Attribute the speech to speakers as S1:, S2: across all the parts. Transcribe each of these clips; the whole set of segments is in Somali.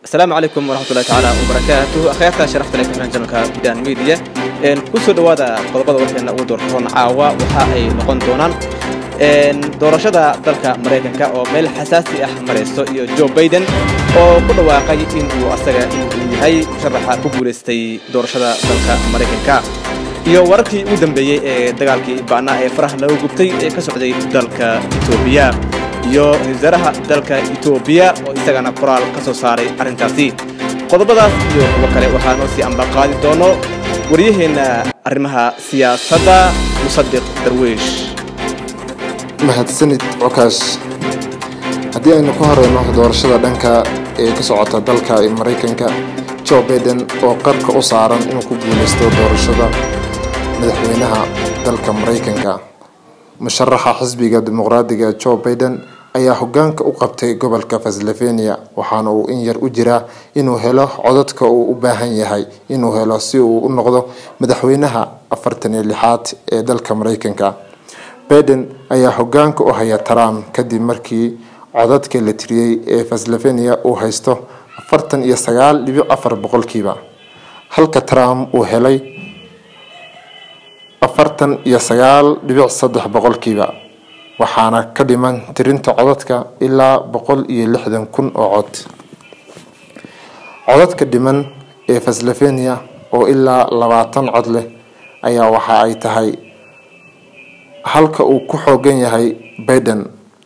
S1: asalaamu calaykum waraxmatullahi tacaala wabarakaatuh akhyaarta sharafta leh kuxiran janalka gudan media kusoo dhowaada qodobada warkeena ugu doortoon caawa waxa ay noqon doonaan doorashada dalka maraykanka oo meel xasaasi ah marayso iyo joe baiden oo ku dhawaaqay inuu asaga inuu yahay musharaxa ku guulaystay doorashada dalka maraykanka iyo wararkii ugu dambeeyey ee dagaalkii ba'naa ee faraha laga gubtay ee ka socday dalka etoobiya iyo ra-isul wasaaraha dalka etoobiya oo isagana qoraal ka soo saaray arrintaasi qodobadaas iyo kuwo kale waxaa noo sii ambaqaadi doono waryaheenna arrimaha siyaasadda musadiq darwiish
S2: mahadsanid cokaash haddii aynu ku horeyno doorashada dhanka ee ka socota dalka maraykanka joe baiden oo qarka u saaran inuu ku guulaysto doorashada madaxweynaha dalka maraykanka musharaxa xisbiga dimuqraadiga joe baiden ayaa hogaanka u qabtay gobolka pennsylvania waxaana uu in yar u jiraa inuu helo codadka uu u baahan yahay inuu helo si uu u noqdo madaxweynaha afartan iyo lixaad ee dalka maraykanka baiden ayaa hogaanka u haya trump kadib markii codadka la tiriyey ee pennsylvania uu haysto afartan iyo sagaal dhibic afar boqolkiiba halka trump uu helay afartan iyo sagaal dhibic saddex boqolkiiba waxaana ka dhiman tirinta codadka ilaa boqol iyo lixdan kun oo cod codadka dhiman ee pennsylvania oo ilaa labaatan cod leh ayaa waxa ay tahay halka uu ku xoogan yahay baiden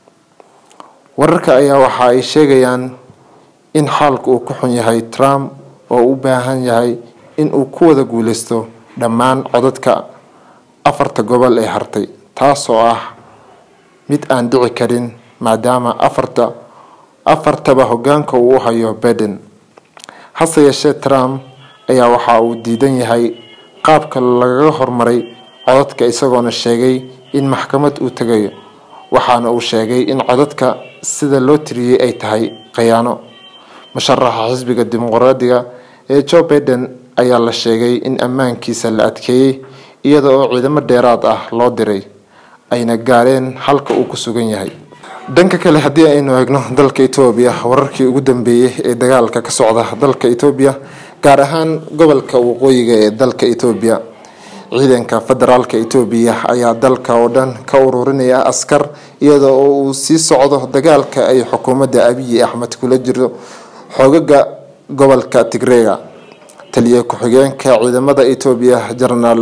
S2: wararka ayaa waxa ay sheegayaan in xaalka uu ku xun yahay trump oo u baahan yahay in uu ku wada guuleysto dhammaan codadka afarta gobol ee hartay taasoo ah mid aan dhici karin maadaama afarta afartaba hogaanka uu u hayo baiden hase yeeshee trump ayaa waxa uu diidan yahay qaabka lagaga hormaray codadka isagoona sheegay in maxkamad uu tegayo waxaana uu sheegay in codadka sida loo tiriyey ay tahay khiyaano musharaxa xisbiga dimuqraadiga ee joe baiden ayaa la sheegay in ammaankiisa la adkeeyey iyada oo ciidamo dheeraad ah loo diray ayna gaareen halka uu ku sugan yahay dhanka kale haddii aynu eegno dalka etoobiya wararkii ugu dambeeyey ee dagaalka ka socda dalka etoobiya gaar ahaan gobolka waqooyiga ee dalka etoobiya ciidanka federaalka etoobiya ayaa dalka oo dhan ka ururinaya askar iyada oo uu sii socdo dagaalka ay xukuumadda abiyi axmed kula jiro xoogaga gobolka tigreega taliya ku-xigeenka ciidamada etoobiya jenaraal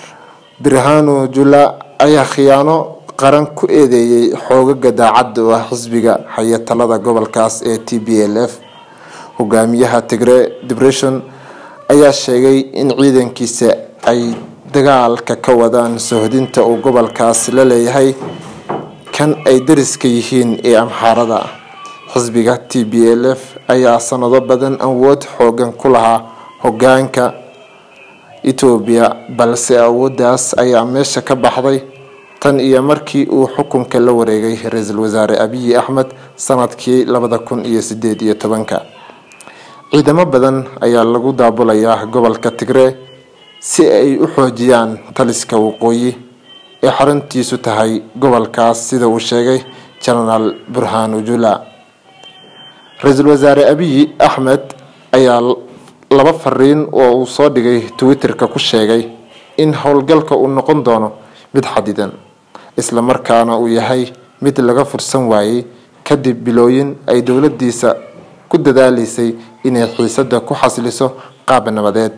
S2: birhanu jula ayaa khiyaano qaran ku eedeeyey xoogaga daacadda oo ah xisbiga haya talada gobolkaas ee t b l f hogaamiyaha tigre depression ayaa sheegay in ciidankiisa ay dagaalka ka wadaan sohdinta uu gobolkaas la leeyahay kan ay dariska yihiin ee amxaarada xisbiga t b l f ayaa sanado badan awood xoogan ku lahaa hogaanka etoobiya balse awooddaas ayaa meesha ka baxday tan iyo markii uu xukunka la wareegay ra-iisul wasaare abiyi axmed sanadkii labada kun iyo sideed iyo tobanka ciidamo badan ayaa lagu daabulayaa gobolka tigree si ay u xoojiyaan taliska waqooyi ee xaruntiisu tahay gobolkaas sida uu sheegay jenaraal burhanu jula ra-iisul wasaare abiyi axmed ayaa laba fariin oo uu soo dhigay twitter-ka ku sheegay in howlgalka uu noqon doono mid xadidan isla markaana uu yahay mid laga fursan waayey kadib bilooyin ay dowladiisa ku dadaaleysay inay xiisada ku xasiliso qaab nabadeed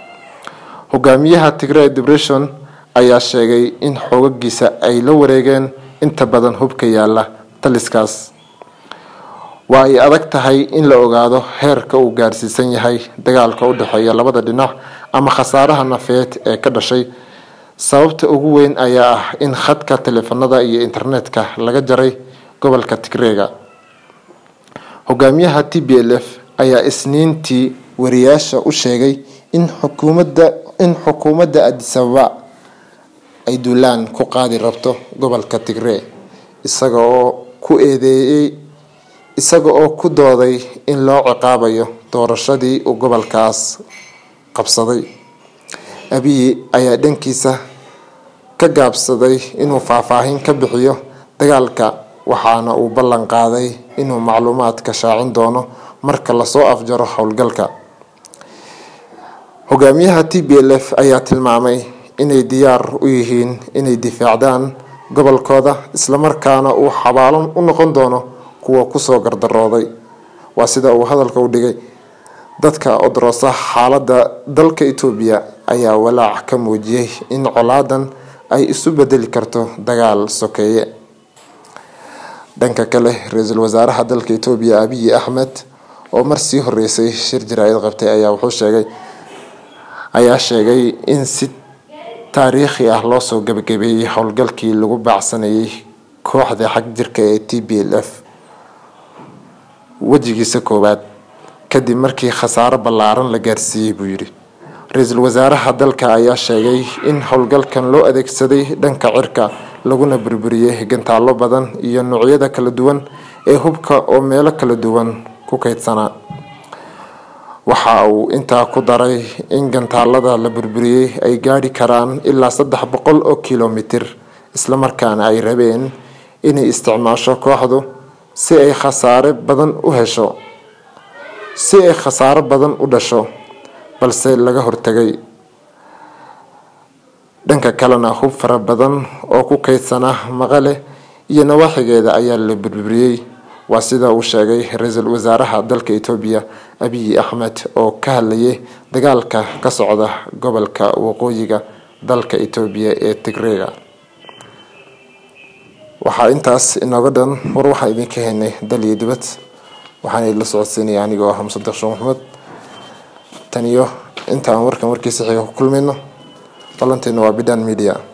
S2: hogaamiyaha tigre depression ayaa sheegay in xoogagiisa ay la wareegeen inta badan hubka yaala taliskaas waa ay adag tahay in la ogaado heerka uu gaarsiisan yahay dagaalka u dhexeeya labada dhinac ama khasaaraha nafeed ee ka dhashay sababta ugu weyn ayaa ah in khadka taleefanada iyo internetka laga jaray gobolka tigreega hogaamiyaha t b l f ayaa isniintii wariyaasha u sheegay in xukuumadda in xukuumadda adisababa ay duulaan ku qaadi rabto gobolka tigree isaga oo ku eedeeyey isaga oo ku dooday in loo ciqaabayo doorashadii uu gobolkaas qabsaday abiyi ayaa dhankiisa ka gaabsaday inuu faahfaahin ka bixiyo dagaalka waxaana uu ballan qaaday inuu macluumaadka shaacin doono marka lasoo afjaro howlgalka hogaamiyaha t b l f ayaa tilmaamay inay diyaar u yihiin inay difaacdaan gobolkooda islamarkaana uu xabaalan u noqon doono kuwa kusoo gardarooday waa sida uu hadalka u dhigay dadka odroosa xaalada dalka etoobiya ayaa walaac ka muujiyay in colaadan ay isu bedeli karto dagaal sokeeye dhanka kale ra-iisul wasaaraha dalka etoobiya abiyi axmed oo mar sii horeysay shir jaraa'id qabtay ayaa wuxuu sheegay ayaa sheegay in si taariikhi ah loosoo gabagabeeyey howlgalkii lagu baacsanayay kooxda xag jirka ee t b l f wejigiisa koowaad kadib markii khasaaro ballaaran la gaarsiiyey buu yidhi ra-iisul wasaaraha dalka ayaa sheegay in howlgalkan loo adeegsaday dhanka cirka laguna burburiyey gantaallo badan iyo noocyada kala duwan ee hubka oo meelo kala duwan ku kaydsanaa waxa uu intaa ku daray in gantaalada la burburiyey ay gaadhi karaan ilaa saddex boqol oo kilomitir islamarkaana ay rabeen inay isticmaasho kooxdu si ay khasaare badan u hesho si ay khasaaro badan u dhasho balse laga hortagay dhanka kalena hub fara badan oo ku kaydsanaa maqale iyo nawaaxigeeda ayaa la burburiyey waa sida uu sheegay ra-iisul wasaaraha dalka etoobiya abiyi axmed oo ka hadlayay dagaalka ka socda gobolka waqooyiga dalka etoobiya ee tigreega waxaa intaas inooga dhan war waxaan idinka helnay dal iyo dibad waxaana idinla socodsiinaya anigoo ah musadeq sheekh maxamed tan iyo inta aan warkan warkiisa xiga ku kulmayno ballanteena waa bidan media